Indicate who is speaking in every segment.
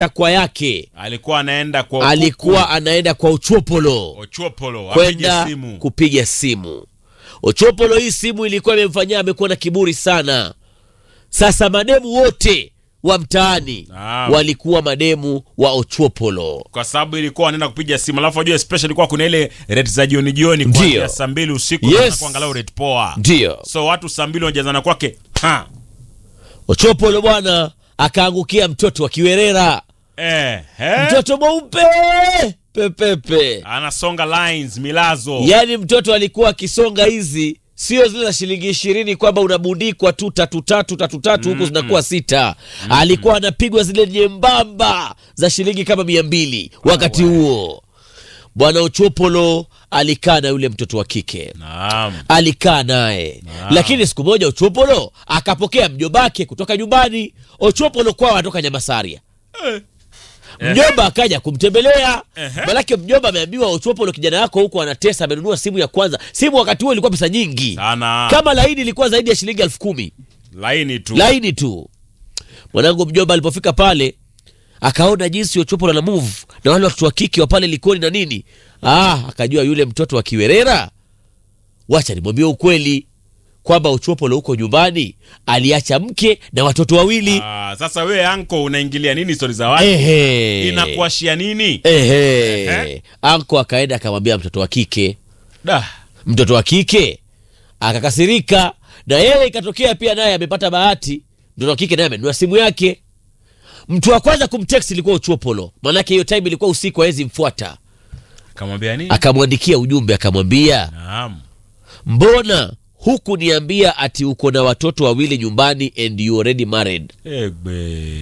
Speaker 1: takwa yake
Speaker 2: alikuwa anaenda kwa
Speaker 1: alikuwa anaenda kwa uchopolo
Speaker 2: Ochopolo apige
Speaker 1: kwenda
Speaker 2: simu.
Speaker 1: kupiga simu ochopolo hii simu ilikuwa imemfanyia amekuwa na kiburi sana sasa mademu wote wa mtaani
Speaker 2: Naam.
Speaker 1: walikuwa mademu wa ochopolo
Speaker 2: kwa sababu ilikuwa anaenda kupiga simu alafu ajua special ilikuwa kuna ile rate za jioni jioni
Speaker 1: Ndio.
Speaker 2: kuanzia saa mbili usiku
Speaker 1: Yes.
Speaker 2: na anakuwa angalau rate poa
Speaker 1: ndio
Speaker 2: so watu saa mbili wanajazana kwake ha.
Speaker 1: ochopolo bwana akaangukia mtoto wa kiwerera
Speaker 2: eh, eh.
Speaker 1: mtoto mweupe pepepe
Speaker 2: anasonga lines milazo
Speaker 1: yaani mtoto alikuwa akisonga hizi sio zile za shilingi ishirini kwamba unabundikwa tu tatu tatu tatu tatu huku zinakuwa sita alikuwa anapigwa zile nyembamba za shilingi kama mia mbili wakati huo bwana uchopolo alikaa na yule mtoto wa kike
Speaker 2: naam
Speaker 1: alikaa naye lakini siku moja ochopolo akapokea mjobake kutoka nyumbani ochopolo kwao anatoka nyamasaria mjomba akaja kumtembelea
Speaker 2: Ehe.
Speaker 1: manake mjomba ameambiwa ochopolo kijana yako huko anatesa amenunua simu ya kwanza simu wakati huo ilikuwa pesa nyingi
Speaker 2: sana
Speaker 1: kama laini ilikuwa zaidi ya shilingi elfu kumi
Speaker 2: laini tu
Speaker 1: laini tu mwanangu mjomba alipofika pale akaona jinsi ochopolo na move na wale watoto wa kike wa pale likoni na nini ah, akajua yule mtoto wa kiwerera wacha nimwambie ukweli kwamba ochopolo huko nyumbani aliacha mke na watoto wawili
Speaker 2: ah, sasa wewe anko unaingilia nini stori za watu
Speaker 1: Ehe.
Speaker 2: inakuashia nini
Speaker 1: Ehe.
Speaker 2: Ehe.
Speaker 1: anko akaenda akamwambia mtoto wa kike
Speaker 2: da
Speaker 1: mtoto wa kike akakasirika na yeye ikatokea pia naye amepata bahati mtoto wa kike naye amenunua simu yake mtu wa kwanza kumtext ilikuwa uchopolo maanake hiyo time ilikuwa usiku awezi mfuata
Speaker 2: kamwambia nini
Speaker 1: akamwandikia ujumbe akamwambia
Speaker 2: naam
Speaker 1: mbona huku niambia ati uko na watoto wawili nyumbani and you already married
Speaker 2: egbe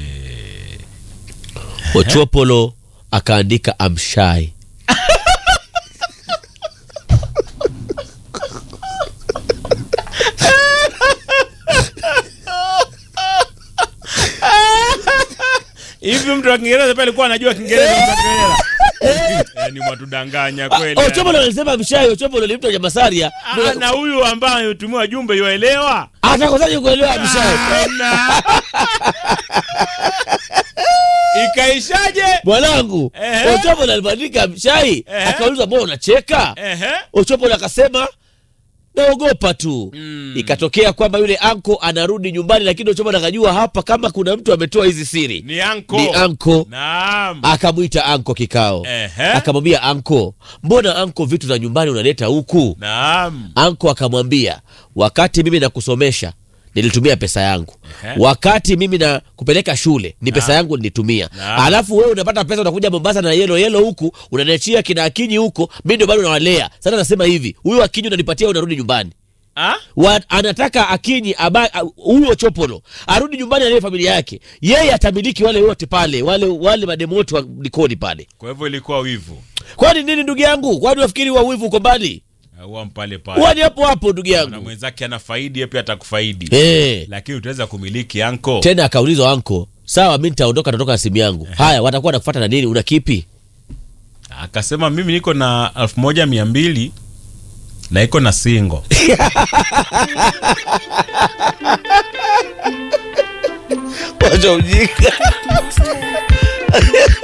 Speaker 1: ochopolo akaandika amshai
Speaker 2: hivi mtu wa kiingereza pia alikuwa anajua kiingereza mtu wa kiingereza yani mwatudanganya kweli
Speaker 1: ochopolo alisema amshai ochopolo ni mtu wa nyamasaria
Speaker 2: Ah, na huyu ambaye ametumiwa jumbe yuaelewa
Speaker 1: atakosaje kuelewa amshai
Speaker 2: Tena. ikaishaje
Speaker 1: mwanangu
Speaker 2: Ehe.
Speaker 1: ochopolo alibandika mshai
Speaker 2: Ehe.
Speaker 1: akaulizwa mbona unacheka
Speaker 2: Ehe.
Speaker 1: ochopolo akasema naogopa tu
Speaker 2: Mm.
Speaker 1: ikatokea kwamba yule anko anarudi nyumbani lakini ochopolo akajua hapa kama kuna mtu ametoa hizi siri
Speaker 2: ni anko
Speaker 1: ni anko
Speaker 2: naam
Speaker 1: akamwita anko kikao
Speaker 2: Ehe.
Speaker 1: akamwambia anko mbona anko vitu za nyumbani unaleta huku
Speaker 2: naam
Speaker 1: anko akamwambia wakati mimi nakusomesha nilitumia pesa yangu
Speaker 2: Ehe.
Speaker 1: wakati mimi na kupeleka shule ni pesa yangu nilitumia
Speaker 2: Naam.
Speaker 1: alafu wewe unapata pesa unakuja mombasa na yelo yelo huku unaniachia kina akinyi huko mi ndio bado nawalea sasa nasema hivi huyu akinyi unanipatia unarudi nyumbani
Speaker 2: Ah?
Speaker 1: Wa, anataka akinyi aba- a- huyo chopolo arudi nyumbani alee familia yake yeye atamiliki wale wote pale wale wale mademu wote wa likoni pale
Speaker 2: kwa hivyo ilikuwa wivu
Speaker 1: kwani nini ndugu yangu kwani wafikiri wa wivu uko mbali
Speaker 2: auwa mpale pale
Speaker 1: wani hapo hapo ndugu
Speaker 2: na
Speaker 1: yangu
Speaker 2: mwenzake ana faidi yeye pia atakufaidi
Speaker 1: Eh.
Speaker 2: lakini utaweza kumiliki anko
Speaker 1: tena akaulizwa anko sawa mi nitaondoka natoka na simu yangu haya watakuwa nakufuata na nini una kipi
Speaker 2: akasema mimi niko na elfu moja mia mbili na iko na singo
Speaker 1: wacha ujinga